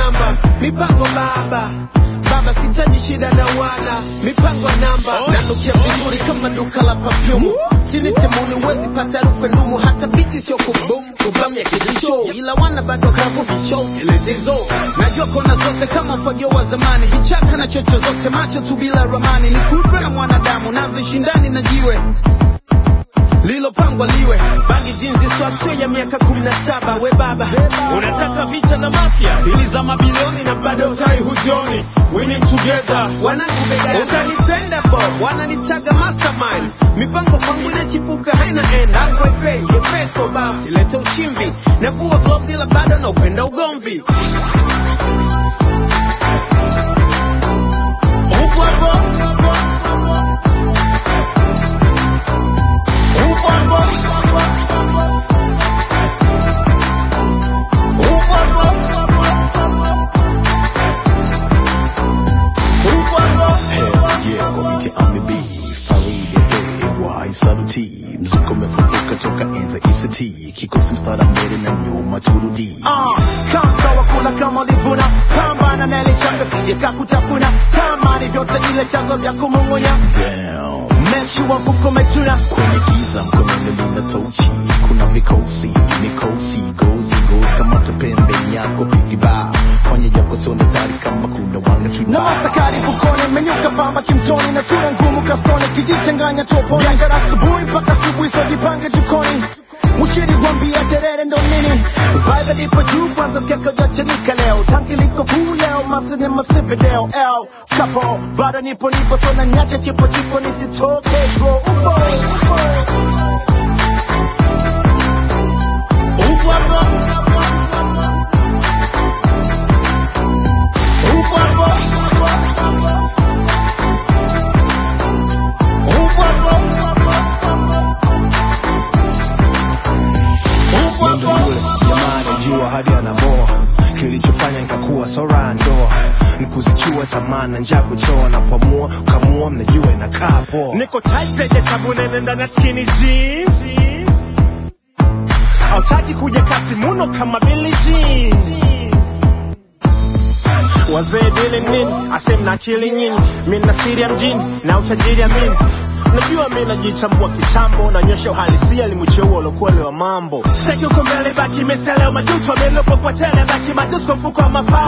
namba mipango baba baba sitaji shida na wana mipango namba nanukia vizuri kama duka la papyumu sinitemuni wezi pata rufe ndumu hata biti sio kubum kubam ya kizisho ila wana bado kavuvisho siletizo najua kona zote kama ufagio wa zamani vichaka na chocho zote macho tu bila ramani ni kudra na mwanadamu nazishindani na jiwe lilopangwa liwe bangi jinzi swatwe ya miaka kumi na saba we baba unataka vita na mafia bili za mabilioni na bado utai huzioni winning together wanangu begani utanipenda bo wananitaga mastermind mipango kwangu inachipuka haina end hapo efe efesko basi leta uchimvi navua gloves ila bado na upenda ugomvi upo hapo upo hapo upo hapo upo hapo Hell yeah, komite amibi Faridi AY Saluti Mzuko umefufuka toka enza ICT Kikosi mstara mbele na nyuma turudi Ah, kama wakula kama ulivuna pambana na ile shanga sije kakutafuna tamani vyote ile chango vya kumung'unya Damn meshi wa mfuko umetuna Kwenye giza mkononi lina tochi Kuna vikosi, mikosi Gozi, gozi kama pembe yako Bigiba Fanya yako sonda tari kama kuna wanga na tuba mastakari mfukoni menyuka pamba kimtoni na sura ngumu kastoni kijichanganya toponi biashara asubuhi mpaka asubuhi sojipange jukoni mushiri gwambia terere ndo nini vibe lipo juu kwanza mkeka ujachanika leo tanki liko kuu leo masini masipe deo el kapo bado nipo nipo sona nyache chipo chipo nisitoke bro upo upo upo hapo upo hapo upo hapo upo Ndo hapo yule jamani jua hadi anaboa kilichofanya nikakuwa sora ndoa nikuzichua tamaa na njaa kuchoa na pamua kamua mnajua inakaa poa niko tight zenye tabu nene ndani ya skinny jeans hautaki kuja kati muno kama Billie Jean wazee dili nini asem na akili nyinyi mimi na siri ya mjini na utajiri ya mimi najua mimi najichambua kitambo na nyosha uhalisia limucheua ulokuwa wa mambo sitaki uko mbele baki meseleo majuto amelopo kwa tele baki madusko mfuko wa mafai